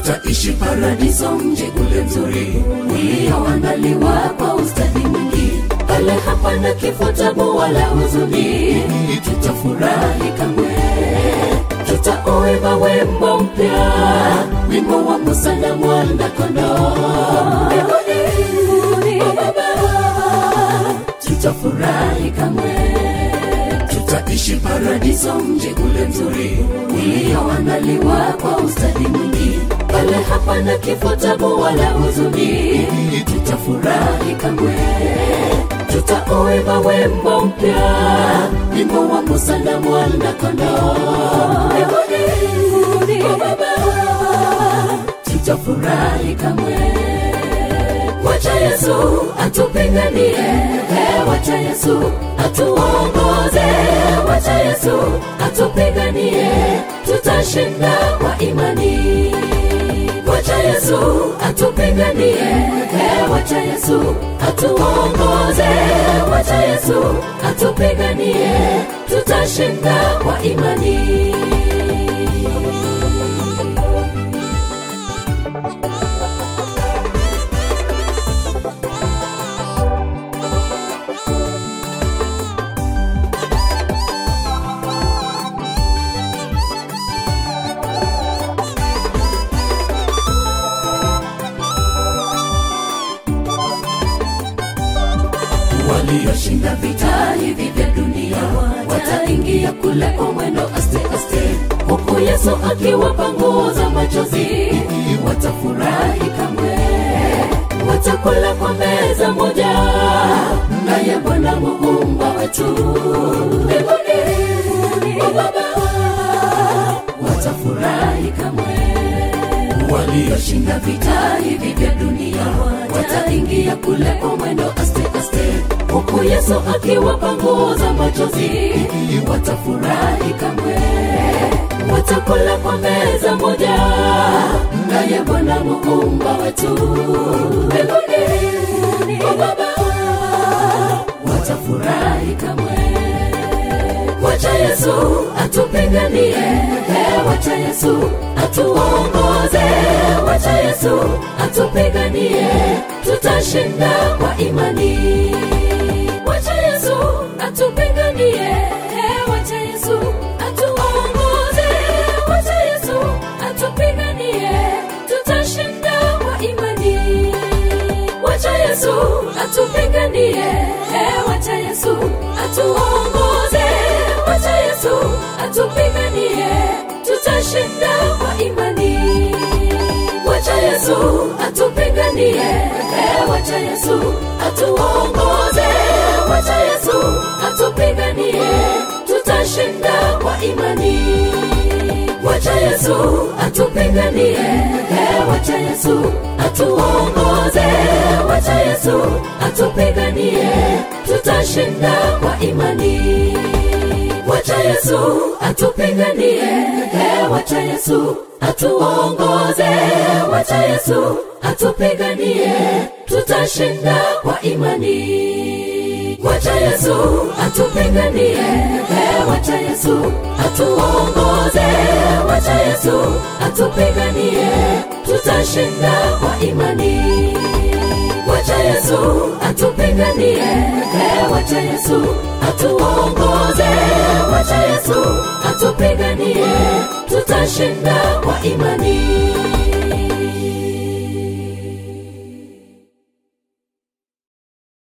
tutaishi paradiso, mji ule mzuri ulioandaliwa kwa ustadi mwingi. Pale hapana kifo, tabu wala huzuni, tutafurahi kamwe. Tutauimba wimbo mpya, wimbo wa Musa na mwana kondoo. Mbinguni, o Baba, tutafurahi kamwe tutaishi paradiso, mji ule mzuri ulioandaliwa kwa ustadi mwingi. Pale hapana kifo, tabu wala huzuni, tutafurahi kamwe. Tutauimba wimbo mpya, wimbo wa Musa na mwana kondoo. Mbinguni, o Baba, tutafurahi kamwe. Wacha Yesu atupiganie, eh, wacha Yesu atuongoze, wacha Yesu atupiganie, tutashinda kwa imani. Wacha Yesu atupiganie, eh, wacha Yesu atuongoze, wacha Yesu atupiganie, tutashinda kwa imani. walioshinda vita hivi vya dunia wataingia kule kwa mwendo aste aste, huku Yesu akiwapa nguo za machozi, watafurahi kamwe, watakula kwa meza moja naye Bwana muumba wetu mbinguni. O Baba, watafurahi kamwe walioshinda vita hivi vya dunia wataingia kule kwa mwendo aste aste, huku Yesu akiwapa nguo za machozi, watafurahi kamwe, watakula kwa meza moja naye Bwana muumba wetu mbinguni. O Baba, watafurahi kamwe. Wacha Yesu atupiganie, eh, wacha Yesu atuongoze, wacha Yesu atupiganie, tutashinda kwa imani. Wacha Yesu atupiganie, eh, wacha Yesu atuongoze, wacha Yesu atupiganie, tutashinda kwa imani. Wacha Yesu atupiganie, eh, wacha Yesu atuongoze, wacha Yesu atupiganie, tutashinda kwa imani. Wacha Yesu atupiganie, eh, wacha Yesu atuongoze, wacha Yesu atupiganie, tutashinda kwa imani. Wacha Yesu atupiganie, eh, wacha Yesu atuongoze, wacha Yesu atupiganie, tutashinda kwa imani. Wacha Yesu atupiganie, eh, wacha Yesu atuongoze, wacha Yesu atupiganie, tutashinda kwa imani. Wacha Yesu atupiganie, eh, wacha Yesu atuongoze, wacha Yesu atupiganie, tutashinda kwa imani. Wacha Yesu atupiganie, eh, wacha Yesu atuongoze, wacha Yesu atupiganie, tutashinda kwa imani.